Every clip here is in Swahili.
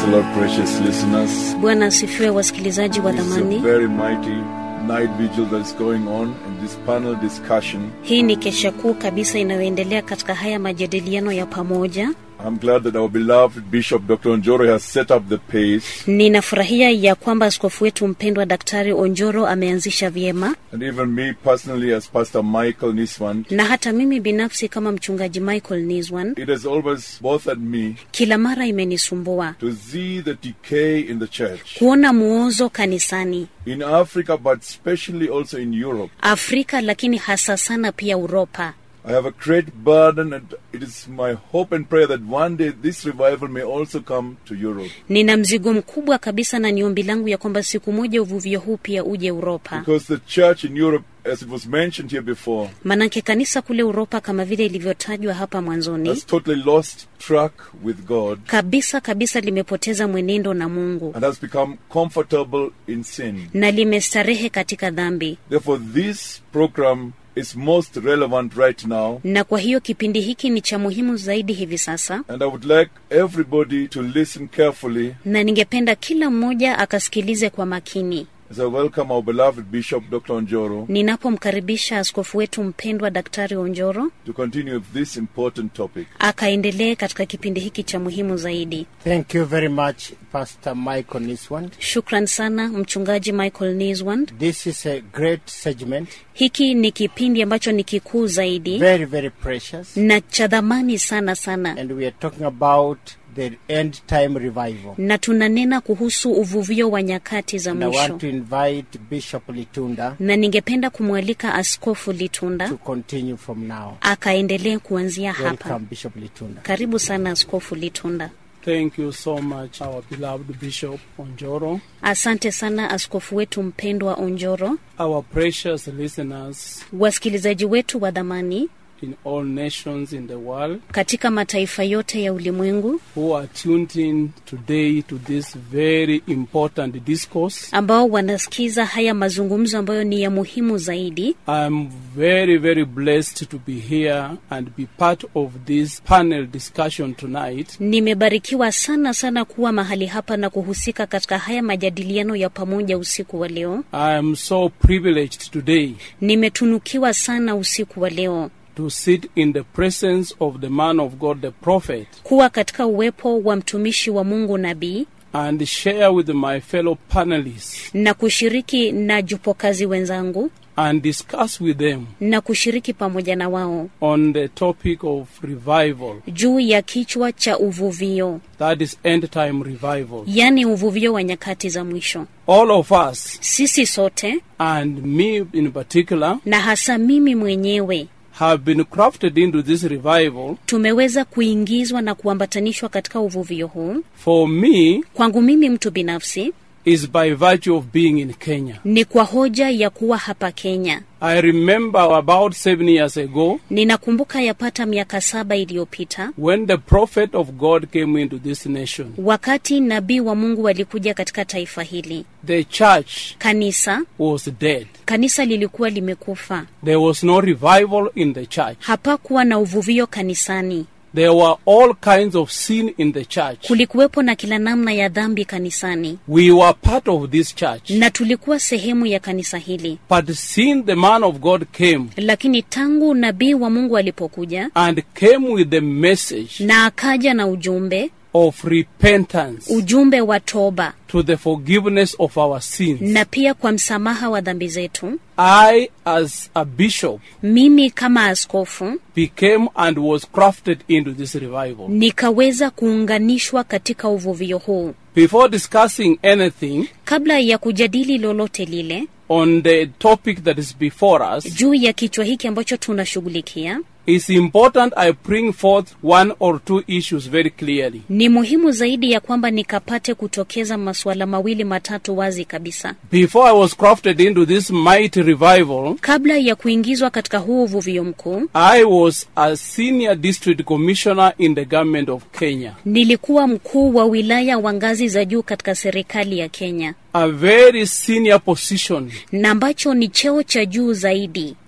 the Lord, precious listeners. Bwana asifiwe, wasikilizaji wa It's a dhamani. very mighty night vigil that is going on in this panel discussion. Hii ni kesha kuu kabisa inayoendelea katika haya majadiliano ya pamoja. I'm glad that our beloved Bishop Dr. Onjoro has set up the pace, Ninafurahia ya kwamba askofu wetu mpendwa Daktari Onjoro ameanzisha vyema, and even me personally, as Pastor Michael Niswan. na hata mimi binafsi kama mchungaji Michael Niswan, It has always bothered me kila mara imenisumbua to see the decay in the church kuona muozo kanisani in Africa, but especially also in Europe. Afrika, lakini hasa sana pia Uropa. I have a great burden, and it is my hope and prayer that one day this revival may also come to Europe. Nina mzigo mkubwa kabisa, na ni ombi langu ya kwamba siku moja uvuvio huu pia uje Uropa. Because the church in Europe, as it was mentioned here before, Manake kanisa kule Uropa kama vile ilivyotajwa hapa mwanzoni has totally lost track with God kabisa kabisa limepoteza mwenendo na Mungu and has become comfortable in sin. na limestarehe katika dhambi, Therefore, this program is most relevant right now, na kwa hiyo kipindi hiki ni cha muhimu zaidi hivi sasa, and I would like everybody to listen carefully na ningependa kila mmoja akasikilize kwa makini as I welcome our beloved Bishop Dr. Onjoro ninapomkaribisha askofu wetu mpendwa Daktari Onjoro to continue with this important topic. akaendelee katika kipindi hiki cha muhimu zaidi. Thank you very much, Pastor Michael Niswand. Shukran sana mchungaji Michael Niswand. This is a great segment, Hiki ni kipindi ambacho ni kikuu zaidi very, very precious. na cha dhamani sana sana, And we are talking about the end time revival. na tunanena kuhusu uvuvio wa nyakati za And I want mwisho, to invite Bishop Litunda na ningependa kumwalika Askofu Litunda to continue from now. akaendelee kuanzia hapa. Welcome, Bishop Litunda. Karibu sana Askofu Litunda. Thank you so much, our beloved Bishop Onjoro, Asante sana askofu wetu mpendwa Onjoro, our precious listeners wasikilizaji wetu wa dhamani in all nations in the world katika mataifa yote ya ulimwengu who are tuned in today to this very important discourse. ambao wanasikiza haya mazungumzo ambayo ni ya muhimu zaidi. I'm very, very blessed to be here and be part of this panel discussion tonight. Nimebarikiwa sana sana kuwa mahali hapa na kuhusika katika haya majadiliano ya pamoja usiku wa leo. I am so privileged today Nimetunukiwa sana usiku wa leo to sit in the presence of the man of God, the prophet, kuwa katika uwepo wa mtumishi wa Mungu nabii and share with my fellow panelists na kushiriki na jupokazi wenzangu and discuss with them na kushiriki pamoja na wao on the topic of revival, juu ya kichwa cha uvuvio, that is end time revival. yaani uvuvio wa nyakati za mwisho. All of us, Sisi sote and me in particular, na hasa mimi mwenyewe have been crafted into this revival. tumeweza kuingizwa na kuambatanishwa katika uvuvio huu. For me, Kwangu mimi mtu binafsi is by virtue of being in Kenya. ni kwa hoja ya kuwa hapa Kenya. I remember about seven years ago Ninakumbuka yapata miaka saba iliyopita when the prophet of God came into this nation. wakati nabii wa Mungu alikuja katika taifa hili. The church Kanisa was dead. kanisa lilikuwa limekufa, There was no revival in the church. hapakuwa na uvuvio kanisani. There were all kinds of sin in the church. Kulikuwepo na kila namna ya dhambi kanisani, We were part of this church. na tulikuwa sehemu ya kanisa hili. But since the man of God came Lakini tangu nabii wa Mungu alipokuja and came with the message na akaja na ujumbe, of repentance ujumbe wa toba to the forgiveness of our sins, na pia kwa msamaha wa dhambi zetu, I, as a bishop, mimi kama askofu became and was crafted into this revival. nikaweza kuunganishwa katika uvuvio huu. Before discussing anything Kabla ya kujadili lolote lile on the topic that is before us, juu ya kichwa hiki ambacho tunashughulikia, it's important I bring forth one or two issues very clearly. ni muhimu zaidi ya kwamba nikapate kutokeza masuala mawili matatu wazi kabisa. Before I was crafted into this mighty revival, Kabla ya kuingizwa katika huu uvuvio mkuu, I was a senior district commissioner in the government of Kenya. nilikuwa mkuu wa wilaya wa ngazi za juu katika serikali ya Kenya, A very senior position na ambacho ni cheo cha juu zaidi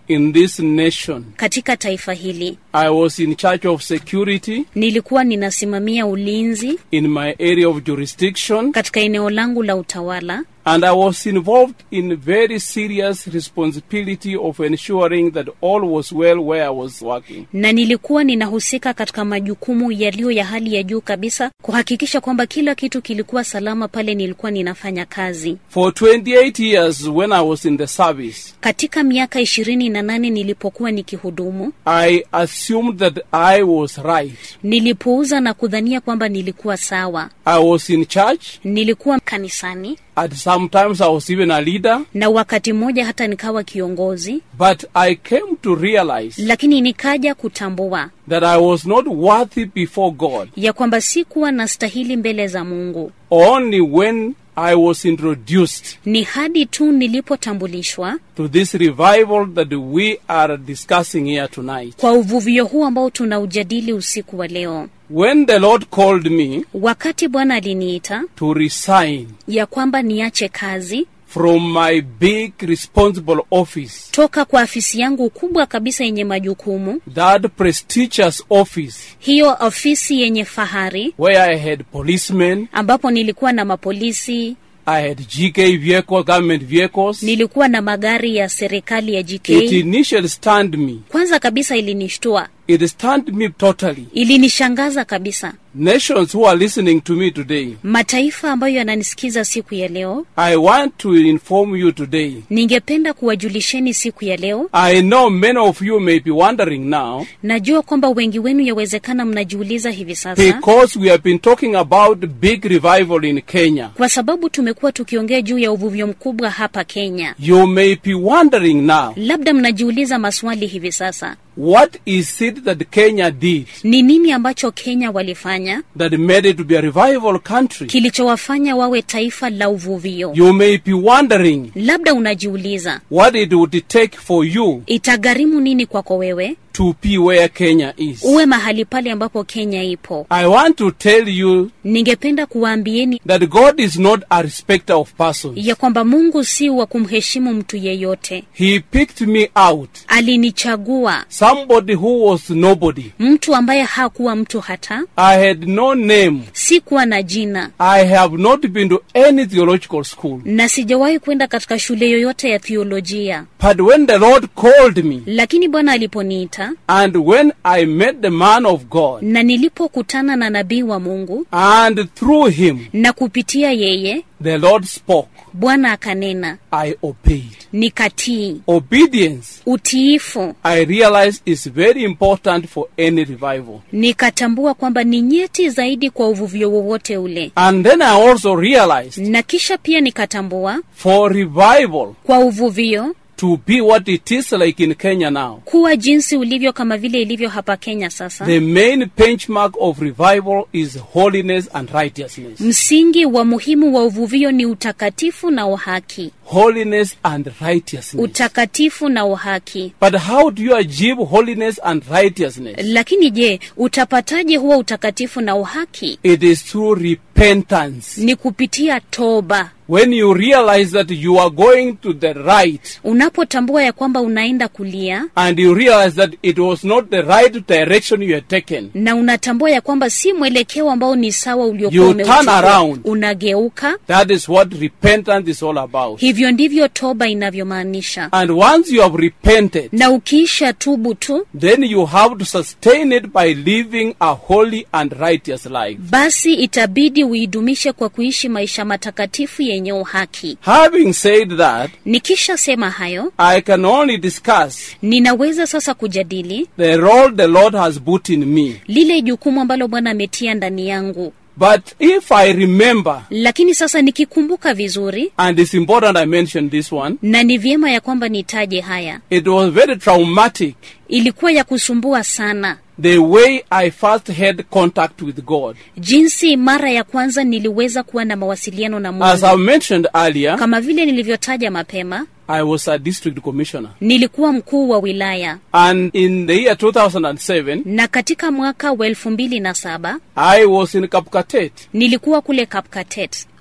in this nation. katika taifa hili. I was in charge of security Nilikuwa ninasimamia ulinzi in my area of jurisdiction, katika eneo langu la utawala, and I was involved in very serious responsibility of ensuring that all was well where I was working. na nilikuwa ninahusika katika majukumu yaliyo ya hali ya juu kabisa kuhakikisha kwamba kila kitu kilikuwa salama pale nilikuwa ninafanya kazi. For 28 years, when I was in the service, Katika miaka ishirini na nane nilipokuwa nikihudumu, I assumed that I was right. nilipuuza na kudhania kwamba nilikuwa sawa. I was in church, Nilikuwa kanisani and sometimes I was even a leader, na wakati mmoja hata nikawa kiongozi, but I came to realize lakini nikaja kutambua that I was not worthy before God ya kwamba sikuwa na stahili mbele za Mungu. only when I was introduced Ni hadi tu nilipotambulishwa to this revival that we are discussing here tonight. kwa uvuvio huu ambao tunaujadili usiku wa leo. When the Lord called me Wakati Bwana aliniita to resign ya kwamba niache kazi from my big responsible office, toka kwa afisi yangu kubwa kabisa yenye majukumu, that prestigious office hiyo ofisi yenye fahari, where I had policemen, ambapo nilikuwa na mapolisi, I had GK vehicle, government vehicles, nilikuwa na magari ya serikali ya GK. it initially stunned me. Kwanza kabisa ilinishtua, It stunned me totally. ilinishangaza kabisa. Nations who are listening to me today, Mataifa ambayo yananisikiza siku ya leo, I want to inform you today. ningependa kuwajulisheni siku ya leo. I know many of you may be wondering now Najua kwamba wengi wenu yawezekana mnajiuliza hivi sasa, because we have been talking about big revival in Kenya. kwa sababu tumekuwa tukiongea juu ya uvuvio mkubwa hapa Kenya. You may be wondering now, Labda mnajiuliza maswali hivi sasa, what is it that Kenya did ni nini ambacho Kenya walifanya that made it to be a revival country? kilichowafanya wawe taifa la uvuvio? You may be wondering Labda unajiuliza what it would take for you itagharimu nini kwako wewe to be where Kenya is. uwe mahali pale ambapo Kenya ipo. I want to tell you Ningependa kuwaambieni that God is not a respecter of persons. ya kwamba Mungu si wa kumheshimu mtu yeyote. He picked me out, Alinichagua somebody who was nobody. mtu ambaye hakuwa mtu hata, I had no name. sikuwa na jina I have not been to any theological school. na sijawahi kwenda katika shule yoyote ya theolojia. But when the Lord called me, Lakini Bwana aliponiita and when I met the man of God, na nilipokutana na nabii wa Mungu and through him na kupitia yeye the Lord spoke, Bwana akanena, I obeyed. nikatii. Obedience, Utiifu I realized, is very important for any revival. nikatambua kwamba ni nyeti zaidi kwa uvuvio wowote ule, And then I also realized na kisha pia nikatambua for revival kwa uvuvio to be what it is like in Kenya now, kuwa jinsi ulivyo kama vile ilivyo hapa Kenya sasa. the main benchmark of revival is holiness and righteousness. Msingi wa muhimu wa uvuvio ni utakatifu na uhaki, Holiness and righteousness. utakatifu na uhaki. But how do you achieve holiness and righteousness? Lakini je, utapataje huo utakatifu na uhaki? It is through repentance. Ni kupitia toba. When you realize that you are going to the right Unapotambua ya kwamba unaenda kulia and you realize that it was not the right direction you had taken, na unatambua ya kwamba si mwelekeo ambao ni sawa uliokuwa You turn umeuchukua, around. unageuka. that is what repentance is all about. Hivyo ndivyo toba inavyomaanisha. And once you have repented, Na ukiisha tubu tu, then you have to sustain it by living a holy and righteous life. basi itabidi uidumishe kwa kuishi maisha matakatifu yenye uhaki. Having said that, Nikisha sema hayo, I can only discuss ninaweza sasa kujadili the role the Lord has put in me. lile jukumu ambalo Bwana ametia ndani yangu. But if I remember, Lakini sasa nikikumbuka vizuri, and it's important I mention this one, na ni vyema ya kwamba nitaje haya, it was very traumatic ilikuwa ya kusumbua sana the way I first had contact with God. jinsi mara ya kwanza niliweza kuwa na mawasiliano na As I Mungu. mentioned earlier, Kama vile nilivyotaja mapema, I was a district commissioner. nilikuwa mkuu wa wilaya, And in the year 2007, na katika mwaka wa elfu mbili na saba I was in Kapkatet. nilikuwa kule Kapkatet,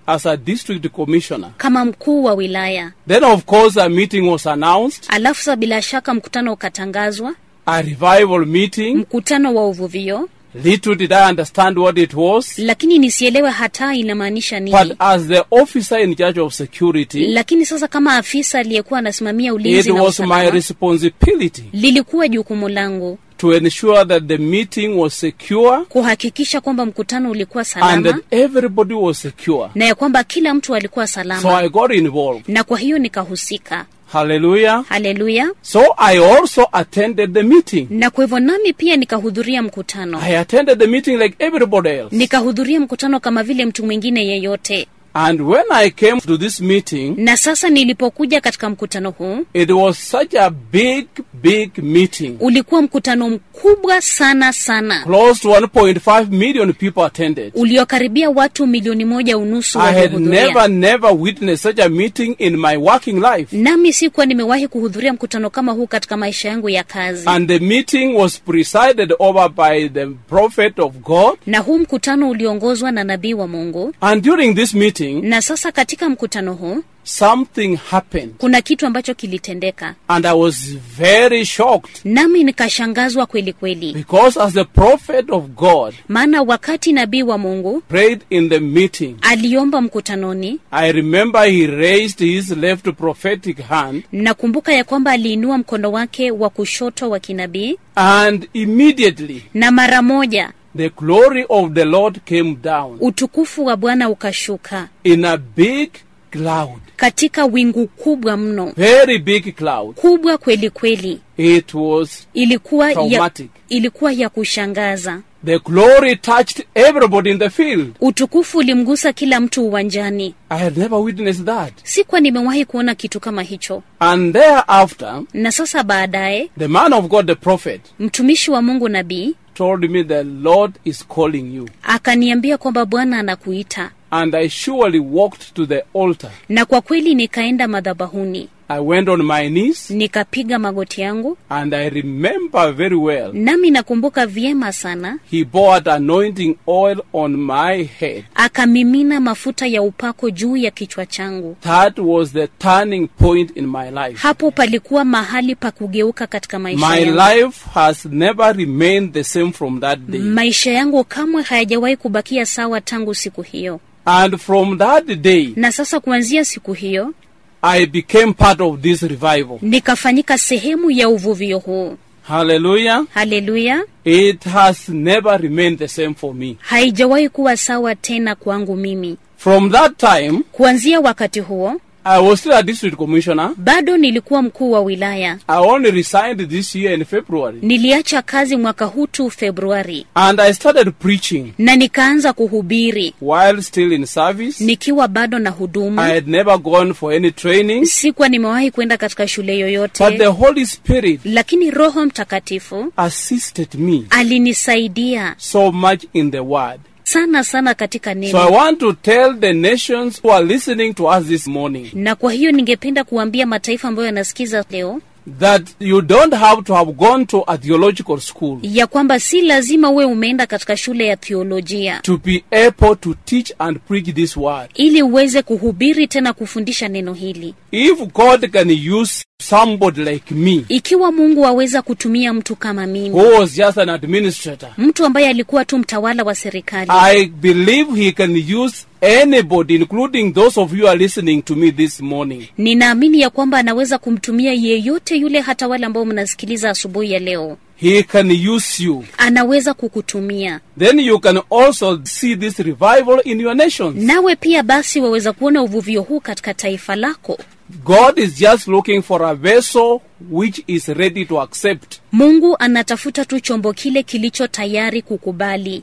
as a district commissioner. kama mkuu wa wilaya Then, of course, a meeting was announced, alafu sa bila shaka mkutano ukatangazwa a revival meeting. mkutano wa uvuvio Little did I understand what it was. lakini nisielewe hata inamaanisha But nini as the officer in charge of security, lakini sasa kama afisa aliyekuwa anasimamia it ulinzi na was my usalama responsibility lilikuwa jukumu langu to ensure that the meeting was secure kuhakikisha kwamba mkutano ulikuwa and salama that everybody was secure. na ya kwamba kila mtu alikuwa So salama I got involved. na kwa hiyo nikahusika Hallelujah. haleluya So I also attended the meeting. na kwa hivyo nami pia nikahudhuria mkutano I attended the meeting like everybody else. nikahudhuria mkutano kama vile mtu mwingine yeyote And when I came to this meeting, na sasa nilipokuja katika mkutano huu it was such a big, big meeting. ulikuwa mkutano mkubwa sana sana Close to 1.5 million people attended. uliokaribia watu milioni moja unusu I had waliohudhuria never, never witnessed such a meeting in my working life. nami sikuwa nimewahi kuhudhuria mkutano kama huu katika maisha yangu ya kazi And the meeting was presided over by the prophet of God. na huu mkutano uliongozwa na nabii wa mungu And during this meeting, na sasa katika mkutano huu something happened. kuna kitu ambacho kilitendeka And I was very shocked nami nikashangazwa kweli kweli because, as the prophet of God maana wakati nabii wa mungu prayed in the meeting, aliomba mkutanoni I remember he raised his left prophetic hand, nakumbuka ya kwamba aliinua mkono wake wa kushoto wa kinabii and immediately na mara moja the glory of the Lord came down utukufu wa bwana ukashuka in a big cloud, katika wingu kubwa mno very big cloud. kubwa kweli kweli It was ilikuwa ya, Traumatic. ilikuwa ya kushangaza the glory touched everybody in the field. utukufu ulimgusa kila mtu uwanjani I had never witnessed that. sikuwa nimewahi kuona kitu kama hicho And thereafter, na sasa baadaye the man of God, the prophet, mtumishi wa mungu nabii told me the Lord is calling you. akaniambia kwamba bwana anakuita And I surely walked to the altar. na kwa kweli nikaenda madhabahuni I went on my knees, nikapiga magoti yangu and I remember very well. nami nakumbuka vyema sana He poured anointing oil on my head. akamimina mafuta ya upako juu ya kichwa changu That was the turning point in my life. hapo palikuwa mahali pa kugeuka katika maisha My yangu life has never remained the same from that day. maisha yangu kamwe hayajawahi kubakia sawa tangu siku hiyo And from that day, na sasa kuanzia siku hiyo I became part of this revival. nikafanyika sehemu ya uvuvio huu Hallelujah. haleluya It has never remained the same for me. haijawahi kuwa sawa tena kwangu mimi From that time, kuanzia wakati huo I was still a district commissioner. bado nilikuwa mkuu wa wilaya I only resigned this year in February. niliacha kazi mwaka huu tu februari And I started preaching na nikaanza kuhubiri while still in service. nikiwa bado na hudumu I had never gone for any training. sikuwa nimewahi kwenda katika shule But the yoyote Holy Spirit lakini roho mtakatifu assisted me alinisaidia so much in the Word. sana sana katika So I neno want to tell the nations who are listening to us this morning na kwa hiyo ningependa kuambia mataifa ambayo yanasikiza leo that you don't have to have gone to a theological school ya kwamba si lazima uwe umeenda katika shule ya theolojia to be able to teach and preach this word. ili uweze kuhubiri tena kufundisha neno hili If God can use somebody like me, ikiwa mungu aweza kutumia mtu kama mimi who was just an administrator, mtu ambaye alikuwa tu mtawala wa serikali I believe He can use anybody, including those of you who are listening to me this morning. ninaamini ya kwamba anaweza kumtumia yeyote yule hata wale ambao mnasikiliza asubuhi ya leo He can use you. anaweza kukutumia Then you can also see this revival in your nations. nawe pia basi waweza kuona uvuvio huu katika taifa lako God is just looking for a vessel which is ready to accept. mungu anatafuta tu chombo kile kilicho tayari kukubali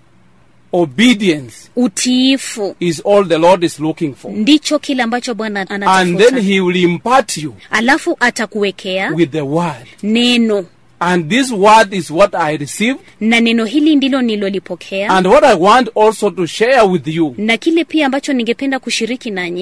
Obedience utiifu is all the Lord is looking for. ndicho kile ambacho bwana And then anatafuta He will impart you alafu atakuwekea with the word. neno And this word is what I received, na neno hili ndilo nilolipokea and what I want also to share with you na kile pia ambacho ningependa kushiriki nanyi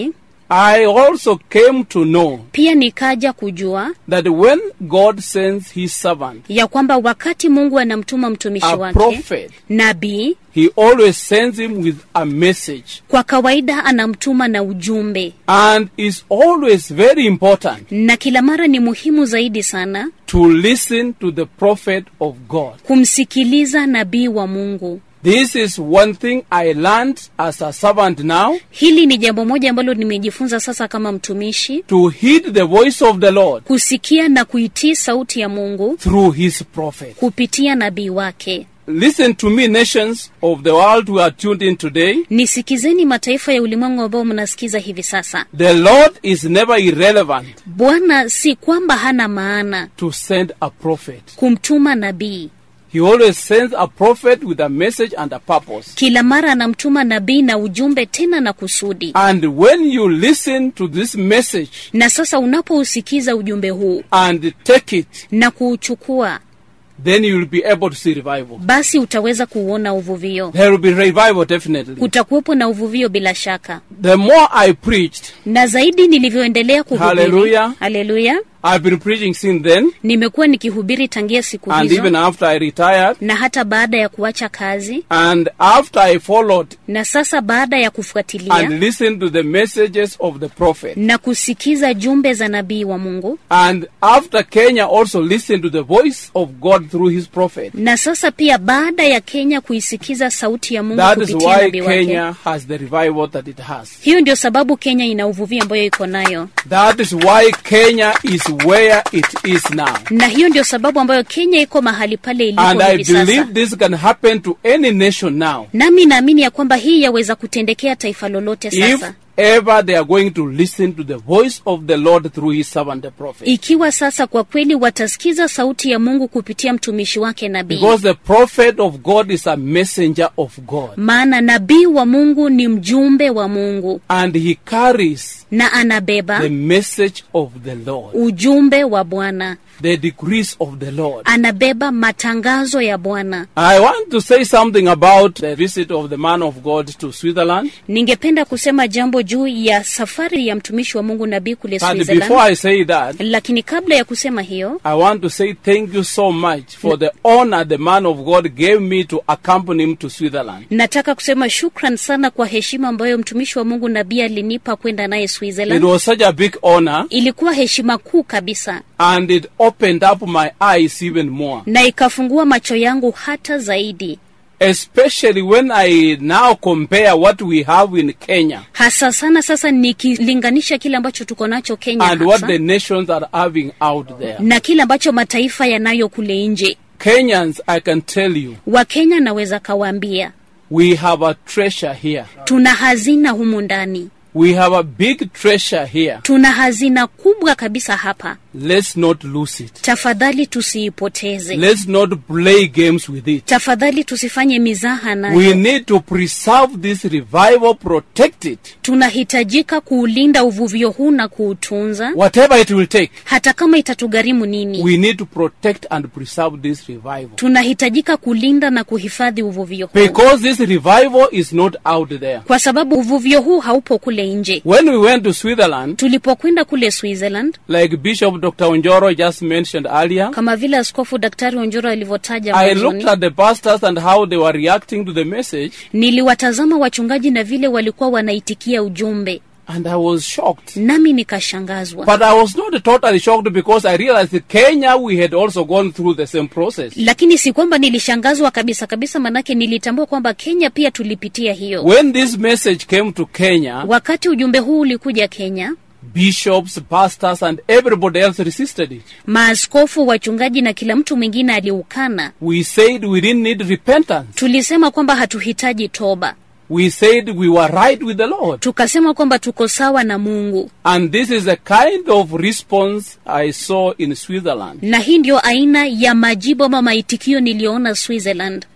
I also came to know pia nikaja kujua that when God sends his servant, ya kwamba wakati mungu anamtuma mtumishi a wake prophet, nabii he always sends him with a message kwa kawaida anamtuma na ujumbe and is always very important na kila mara ni muhimu zaidi sana to listen to the prophet of God. kumsikiliza nabii wa mungu This is one thing I learned as a servant now hili ni jambo moja ambalo nimejifunza sasa kama mtumishi to heed the voice of the Lord kusikia na kuitii sauti ya mungu through his prophet. kupitia nabii wake Listen to me, nations of the world who are tuned in today. nisikizeni mataifa ya ulimwengu ambao mnasikiza hivi sasa The Lord is never irrelevant bwana si kwamba hana maana to send a prophet. kumtuma nabii He always sends a prophet with a message and a purpose. kila mara anamtuma nabii na ujumbe tena na kusudi And when you listen to this message na sasa unapousikiza ujumbe huu and take it, na kuuchukua then you will be able to see revival. basi utaweza kuuona uvuvio There will be revival definitely. kutakuwepo na uvuvio bila shaka The more I preached, na zaidi nilivyoendelea kuhubiri Hallelujah. haleluya I've been preaching since then, nimekuwa nikihubiri tangia siku and even hizo after I retired, na hata baada ya kuacha kazi and after I followed na sasa baada ya kufuatilia and listened to the messages of the prophet. na kusikiza jumbe za nabii wa mungu And after Kenya also listened to the voice of God through his prophet. na sasa pia baada ya kenya kuisikiza sauti ya mungu That is kupitia why nabii wake Kenya has the revival that it has. hiyo ndio sababu kenya ina uvuvio ambayo iko nayo That is why Kenya is where it is now. na hiyo ndio sababu ambayo kenya iko mahali pale ilipo And I hivi sasa believe this can happen to any nation now. nami naamini ya kwamba hii yaweza kutendekea taifa lolote If sasa ever they are going to listen to the voice of the Lord through his servant the prophet. ikiwa sasa kwa kweli watasikiza sauti ya mungu kupitia mtumishi wake nabii Because the prophet of God is a messenger of God. maana nabii wa mungu ni mjumbe wa mungu And he carries na anabeba the message of the Lord, ujumbe wa bwana the decrees of the Lord. anabeba matangazo ya bwana I want to say something about the visit of the man of God to Switzerland. ningependa kusema jambo juu ya safari ya mtumishi wa mungu nabii kule And before switzerland I say that, lakini kabla ya kusema hiyo I want to say thank you so much for the honor the man of God gave me to accompany him to Switzerland. nataka kusema shukran sana kwa heshima ambayo mtumishi wa mungu nabii alinipa kwenda naye It switzerland was such a big honor ilikuwa heshima kuu kabisa and it opened up my eyes even more. na ikafungua macho yangu hata zaidi Especially when I now compare what we have in Kenya hasa sana sasa nikilinganisha kile ambacho tuko nacho kenya and what hasa, the nations are having out there. na kile ambacho mataifa yanayo kule nje Kenyans, I can tell you, wakenya naweza kawaambia we have a treasure here. tuna hazina humu ndani We have a big treasure here. tuna hazina kubwa kabisa hapa Let's not lose it. tafadhali tusiipoteze Let's not play games with it. tafadhali tusifanye mizaha nayo We need to preserve this revival, protect it, tunahitajika kuulinda uvuvio huu na kuutunza whatever it will take. hata kama itatugharimu nini We need to protect and preserve this revival. tunahitajika kulinda na kuhifadhi uvuvio huu Because this revival is not out there. kwa sababu uvuvio huu haupo kule nje When we went to Switzerland, tulipokwenda kule switzerland like Bishop Dr. Onjoro just mentioned earlier, kama vile askofu daktari onjoro alivyotaja I looked mwanzoni at the pastors and how they were reacting to the message, niliwatazama wachungaji na vile walikuwa wanaitikia ujumbe and I was shocked. nami nikashangazwa But I was not totally shocked because I realized that Kenya, we had also gone through the same process. lakini si kwamba nilishangazwa kabisa kabisa manake nilitambua kwamba kenya pia tulipitia hiyo When this message came to Kenya, wakati ujumbe huu ulikuja kenya bishops, pastors, and everybody else resisted it. maaskofu wachungaji na kila mtu mwingine aliukana We said we didn't need repentance. tulisema kwamba hatuhitaji toba We said we were right with the Lord. tukasema kwamba tuko sawa na mungu And this is the kind of response I saw in Switzerland. na hii ndio aina ya majibu ama maitikio niliyoona switzerland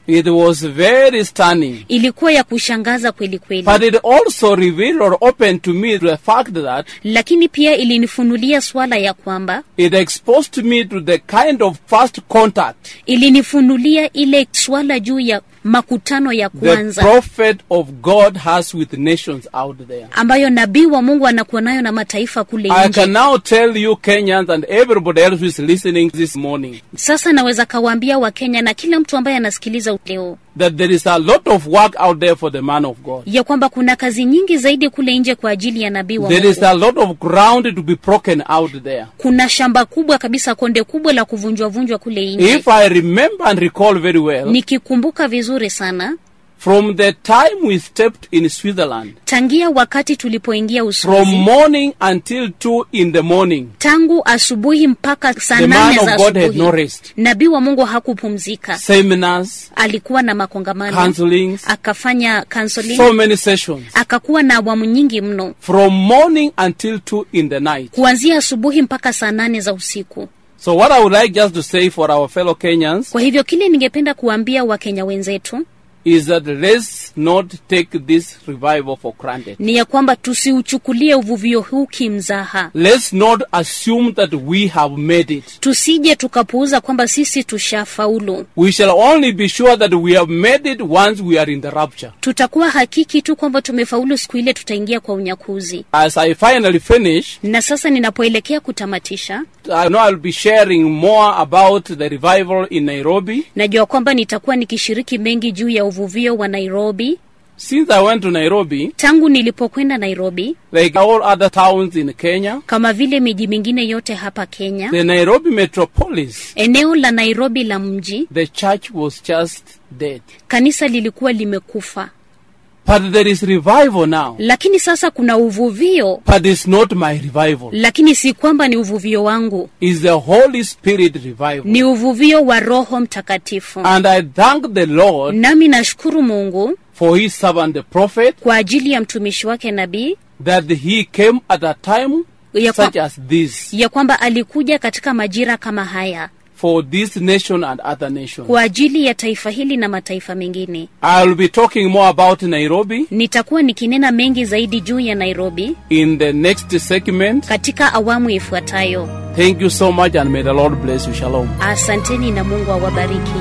It was very stunning. ilikuwa ya kushangaza kweli kweli But it also revealed or opened to me the fact that lakini pia ilinifunulia swala ya kwamba it exposed me to the kind of first contact ilinifunulia ile swala juu ya makutano ya the kwanza prophet of God has with nations out there. ambayo nabii wa mungu anakuwa nayo na mataifa kule I nje can now tell you Kenyans and everybody else who is listening this morning sasa naweza kawaambia wakenya na kila mtu ambaye anasikiliza leo that there is a lot of work out there for the man of God. ya kwamba kuna kazi nyingi zaidi kule nje kwa ajili ya nabii wa There is mungu a lot of ground to be broken out there. kuna shamba kubwa kabisa konde kubwa la kuvunjwavunjwa kule nje If I remember and recall very well, nikikumbuka vizuri sana from the time we stepped in Switzerland, tangia wakati tulipoingia from uswizi morning until two in the morning, tangu asubuhi mpaka saa the man nane of za God had no asubuhi rest. nabii wa mungu hakupumzika Seminars, alikuwa na makongamano counselings, akafanya counseling so many sessions. akakuwa na awamu nyingi mno From morning until two in the night. kuanzia asubuhi mpaka saa nane za usiku So what I would like just to say for our fellow Kenyans kwa hivyo kile ningependa kuambia wakenya wenzetu is that let's not take this revival for granted. ni ya kwamba tusiuchukulie uvuvio huu kimzaha Let's not assume that we have made it. tusije tukapuuza kwamba sisi tushafaulu We shall only be sure that we have made it once we are in the rapture. tutakuwa hakiki tu kwamba tumefaulu siku ile tutaingia kwa unyakuzi As I finally finish, na sasa ninapoelekea kutamatisha I know I'll be sharing more about the revival in Nairobi. najua kwamba nitakuwa nikishiriki mengi juu ya uvuvio wa nairobi Since I went to Nairobi, tangu nilipokwenda nairobi like all other towns in Kenya, kama vile miji mingine yote hapa kenya the Nairobi metropolis, eneo la nairobi la mji the church was just dead. kanisa lilikuwa limekufa But there is revival now. lakini sasa kuna uvuvio But it's not my revival. lakini si kwamba ni uvuvio wangu It's the Holy Spirit revival. ni uvuvio wa roho mtakatifu And I thank the Lord nami nashukuru mungu for his servant the prophet kwa ajili ya mtumishi wake nabii that he came at a time Ya kwa- such as this ya kwamba alikuja katika majira kama haya for this nation and other nations. kwa ajili ya taifa hili na mataifa mengine I'll be talking more about Nairobi nitakuwa nikinena mengi zaidi juu ya nairobi in the next segment. katika awamu ifuatayo Thank you so much and may the Lord bless you. Shalom. asanteni na mungu awabariki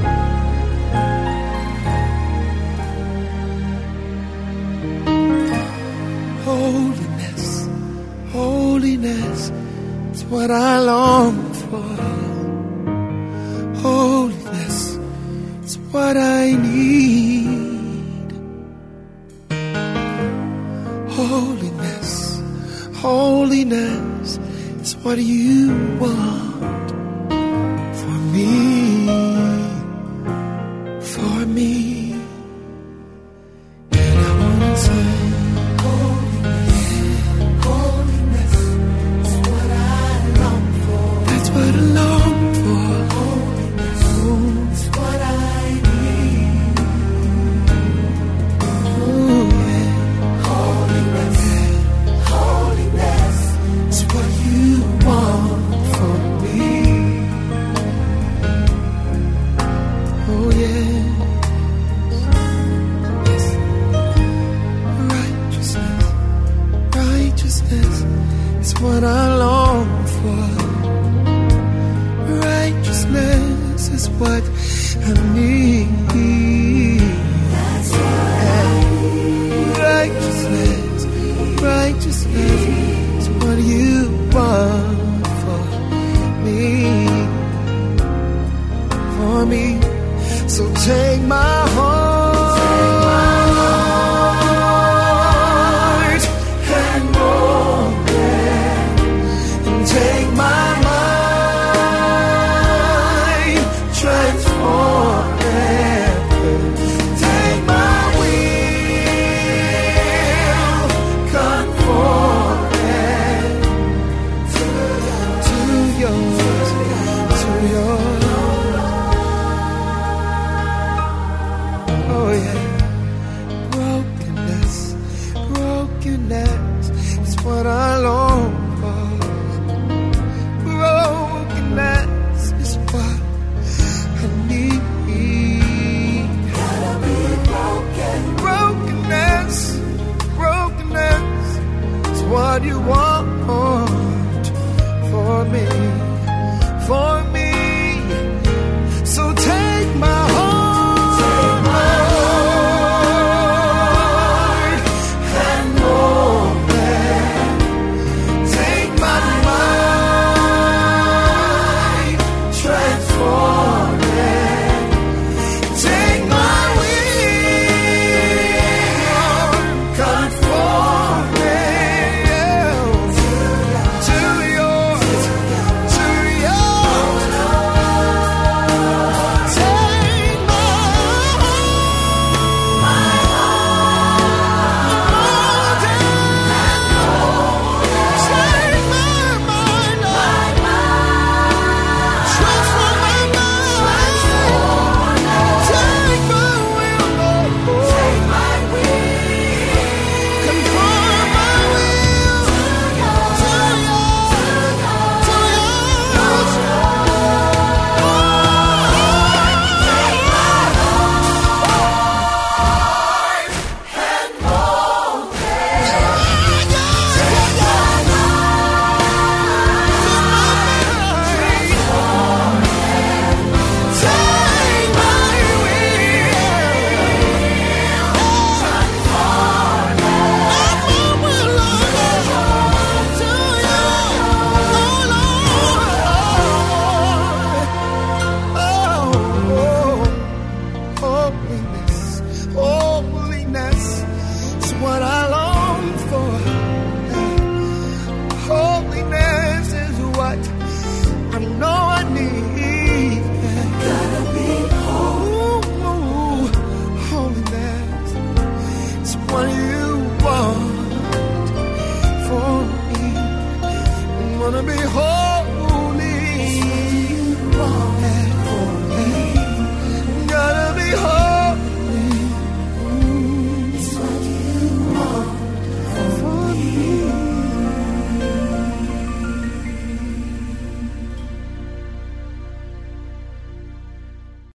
Holiness, holiness, it's what I long for. Holiness, it's what I need. Holiness, holiness, it's what you want for me, for me. And I wanna say, That's what I long for. Holiness is what I need. Ooh, yeah. Holiness, holiness is what you want from me. what you want.